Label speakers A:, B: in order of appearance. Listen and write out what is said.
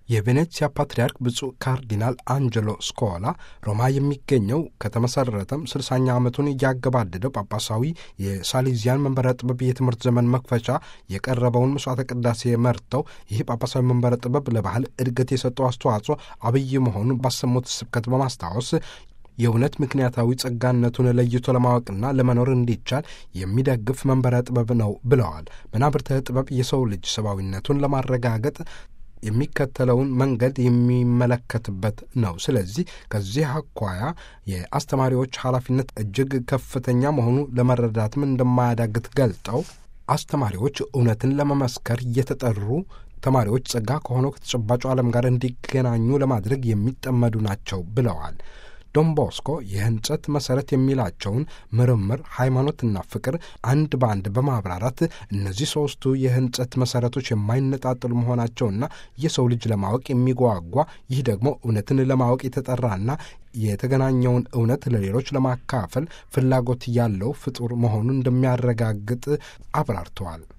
A: የቬኔትሲያ ፓትርያርክ ብፁዕ ካርዲናል አንጀሎ ስኮላ ሮማ የሚገኘው ከተመሰረተም ስልሳኛ ዓመቱን እያገባደደው ጳጳሳዊ የሳሊዚያን መንበረ ጥበብ የትምህርት ዘመን መክፈቻ የቀረበውን መስዋዕተ ቅዳሴ መርተው ይህ ጳጳሳዊ መንበረ ጥበብ ለባህል እድገት የሰጠው አስተዋጽኦ አብይ መሆኑን ባሰሙት ስብከት በማስታወስ የእውነት ምክንያታዊ ጸጋነቱን ለይቶ ለማወቅና ለመኖር እንዲቻል የሚደግፍ መንበረ ጥበብ ነው ብለዋል። መናብርተ ጥበብ የሰው ልጅ ሰብአዊነቱን ለማረጋገጥ የሚከተለውን መንገድ የሚመለከትበት ነው። ስለዚህ ከዚህ አኳያ የአስተማሪዎች ኃላፊነት እጅግ ከፍተኛ መሆኑ ለመረዳትም እንደማያዳግት ገልጠው አስተማሪዎች እውነትን ለመመስከር እየተጠሩ ተማሪዎች ጸጋ ከሆነው ከተጨባጩ ዓለም ጋር እንዲገናኙ ለማድረግ የሚጠመዱ ናቸው ብለዋል። ዶን ቦስኮ የህንጸት መሠረት የሚላቸውን ምርምር፣ ሃይማኖትና ፍቅር አንድ በአንድ በማብራራት እነዚህ ሦስቱ የህንጸት መሠረቶች የማይነጣጠሉ መሆናቸውና የሰው ልጅ ለማወቅ የሚጓጓ ይህ ደግሞ እውነትን ለማወቅ የተጠራና የተገናኘውን እውነት ለሌሎች ለማካፈል ፍላጎት ያለው ፍጡር መሆኑን እንደሚያረጋግጥ አብራርተዋል።